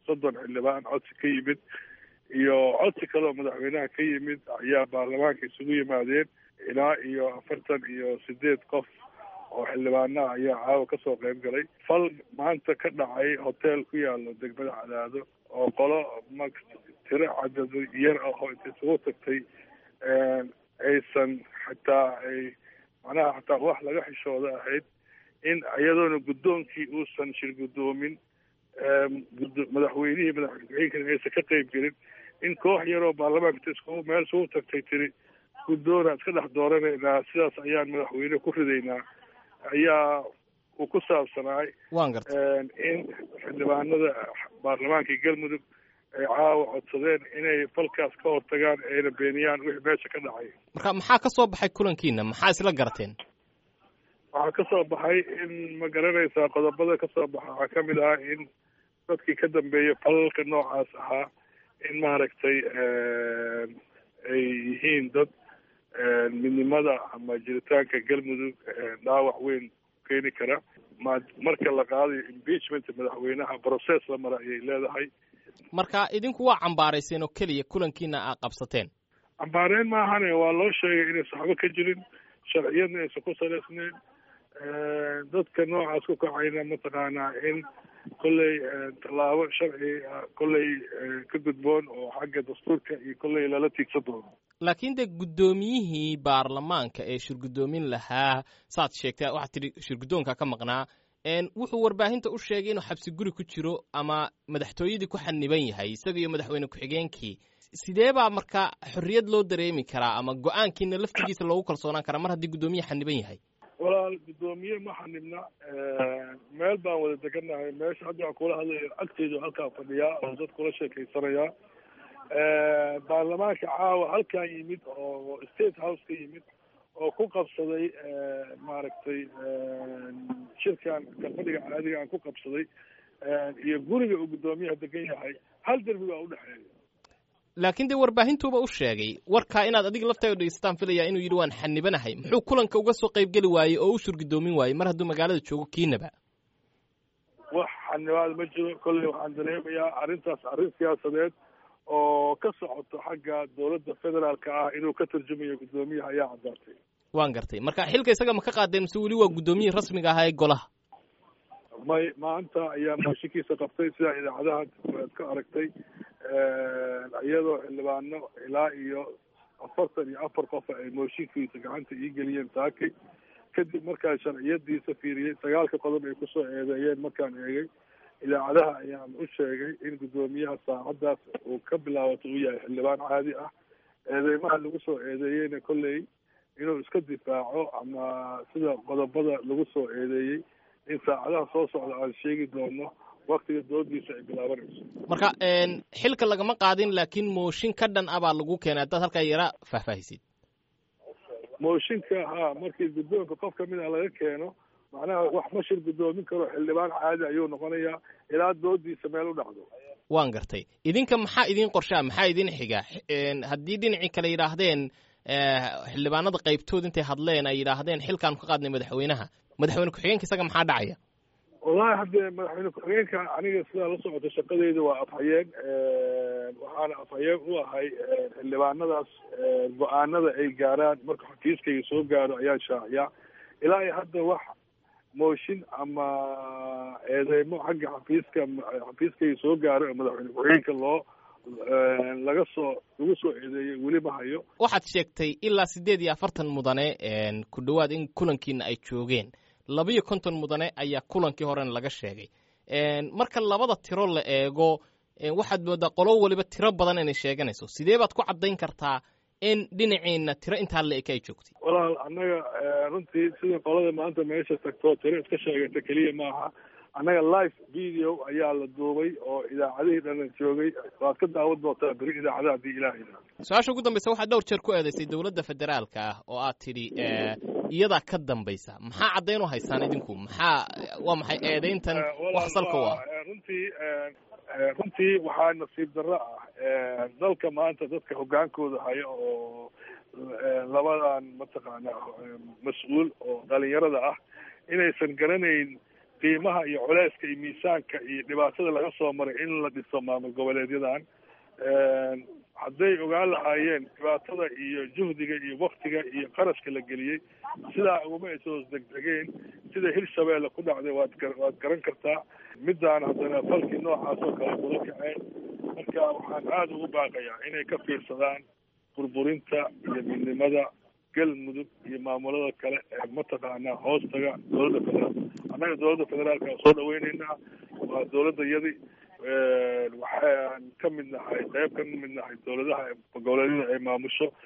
soddon xildhibaan codsi ka yimid iyo codsi kale oo madaxweynaha ka yimid ayaa baarlamaanka isugu yimaadeen ilaa iyo afartan iyo sideed qof oo xildhibaanaha ayaa caawa kasoo qayb galay fal maanta ka dhacay hotel ku yaalo degmada cadaado oo qolo ma tiro cadad yar ah oo inta isugu tagtay aysan xataa ay macnaha xataa wax laga xishooda ahayd in iyadoona guddoonkii uusan shir guddoomin madaxweynihii madaxweynkana aysan ka qayb gelin in koox yaroo baarlamaanka inta iskugu meel isugu tagtay tiri guddoona iska dhex dooranaynaa sidaas ayaan madaxweyne ku ridaynaa ayaa uu ku saabsanaay waan gartay in xildhibaanada baarlamaanka galmudug ay caawa codsadeen inay falkaas ka hortagaan ayna beeniyaan wixii meesha ka dhacay marka maxaa ka soo baxay kulankiina maxaa isla garteen waxaa ka soo baxay in ma garanaysaa qodobada ka soo baxa waxaa kamid ah in dadkii ka dambeeyay falalka noocaas ahaa in maaragtay ay yihiin dad midnimada ama jiritaanka galmudug dhaawac weyn keeni kara ma marka la qaadayo impeachment madaxweynaha process la mara ayay leedahay marka idinku waa cambaarayseen oo keliya kulankiina aa qabsateen cambaareen maahane waa loo sheegay inaysan waxba ka jirin sharciyadna aysan ku salaysnayn dadka noocaas ku kacayna mataqaanaa in kolley tallaabo sharci kolley ka gudboon oo xagga dastuurka iyo kolley lala tiigsan doono laakiin dee guddoomiyihii baarlamaanka ee shirguddoomin lahaa saad sheegtay waxaad tidhi shirguddoonka ka maqnaa wuxuu warbaahinta u sheegay inuu xabsi guri ku jiro ama madaxtooyadii ku xaniban yahay isaga iyo madaxweyne ku-xigeenkii sidee baa marka xorriyad loo dareemi karaa ama go-aankiina laftigiisa loogu kalsoonaan karaa mar haddii guddoomiye xaniban yahay walaal guddoomiye ma xanibna meel baan wada degannahay meesha hadda waan kula hadlaya agteedu halkaa fadhiyaa oo dad kula sheekaysanayaa baarlamaanka caawa halkan yimid oo state house ka yimid oo ku qabsaday maaragtay shirkan kalfadhiga caadiga aan ku qabsaday iyo guriga uu guddoomiyaha degan yahay hal derbi baa udhexeeya laakiin dee warbaahintuuba u sheegay warkaa inaad adiga laftaada dhegeysataan filayaa inuu yidhi waan xanibanahay muxuu kulanka uga soo qayb geli waayey oo u shurgudoomin waayey mar hadduu magaalada joogo kiinaba wax xanibaad ma jiro kolley waxaan dareemayaa arrintaas arrin siyaasadeed oo ka socoto xagga dowladda federaalka ah inuu ka turjumayo guddoomiyaha ayaa caddaatay waan gartay marka xilka isaga ma ka qaadeen mise weli waa guddoomiyihii rasmiga ahaa ee golaha may maanta ayaa mooshinkiisa qabtay sidaa idaacadaha aad ka aragtay iyadoo xildhibaano ilaa iyo afartan iyo afar qof ay mooshinkiisa gacanta ii geliyeen saakay kadib markaan sharciyadiisa fiiriyey sagaalka qodob ay kusoo eedeeyeen markaan eegay idaacadaha ayaan u sheegay in guddoomiyaha saacaddaas uu ka bilaabato uu yahay xildhibaan caadi ah eedeymaha lagu soo eedeeyeyna kolley inuu iska difaaco ama sida qodobada lagu soo eedeeyey in saacadaha soo socda aan sheegi doono waktiga doodiisa ay bilaabanayso marka xilka lagama qaadin laakiin mooshin ka dhan ah baa lagu keenay haddaad halkaa yara faahfaahisid mooshinka ha markii guddoonka qof kamid a laga keeno macnaha wax ma shir guddoomin karo xildhibaan caadi ayuu noqonayaa ilaa doodiisa meel u dhacdo waan gartay idinka maxaa idin qorshaa maxaa idin xiga haddii dhinacii kale yidhaahdeen xildhibaanada qaybtood intay hadleen ay yidhaahdeen xilkaanu ka qaadnay madaxweynaha madaxweyne ku-xigeenka isaga maxaa dhacaya wallahi haddee madaxweyne ku-xigeenka aniga sidaa la socota shaqadeyda waa afhayeen waxaana afhayeen u ahay xildhibaanadaas go-aanada ay gaaraan marka xafiiskayga soo gaaro ayaan shaaciyaa ilaa iyo hadda wax mooshin ama eedeymo xagga xafiiska xafiiskayga soo gaaro ee madaxweyne ku-xigeenka loo laga soo lagu soo eedeeyey weli ma hayo waxaad sheegtay ilaa siddeed iyo afartan mudane ku dhowaad in kulankiina ay joogeen labiyo konton mudane ayaa kulankii horena laga sheegay marka labada tiro la eego waxaad moodaa qolo waliba tiro badan inay sheeganayso sidee baad ku caddayn kartaa in dhinaciina tiro intaa la eka ay joogtay walaal annaga runtii sida qolada maanta meesha tagto tiro iska sheegata keliya maaha annaga live video ayaa la duubay oo idaacadihii dhanan joogay waad ka daawan doontaa beri idaacadaha haddii ilaah yidhaahdo su-aasha ugu dambaysa waxaad dhowr jeer ku eedaysay dowladda federaalka ah oo aad tidhi iyadaa ka dambaysa maxaa caddayn u haysaan idinku maxaa waa maxay eedayntan wax salka u ah runtii runtii waxaa nasiib darro ah dalka maanta dadka hoggaankooda haya oo labadan mataqaana mas-uul oo dhalinyarada ah inaysan garanayn qiimaha iyo culeyska iyo miisaanka iyo dhibaatada laga soo maray in la dhiso maamul goboleedyadan hadday ogaan lahaayeen dhibaatada iyo juhdiga iyo waktiga iyo qarashka la geliyey sidaa uguma ay soo degdegeen sida hirshabeelle ku dhacday waad waad garan kartaa middaan haddana falkii noocaas oo kale kula kaceen marka waxaan aada ugu baaqayaa inay ka fiirsadaan burburinta iyo midnimada galmudug iyo maamulada kale ee mataqaanaa hoostaga dowladda federaal annaga dowladda federaalka soo dhaweyneynaa waa dowladda yadi waxaan ka mid nahay qeyb ka mid nahay dowladaha goboleedyada ay maamusho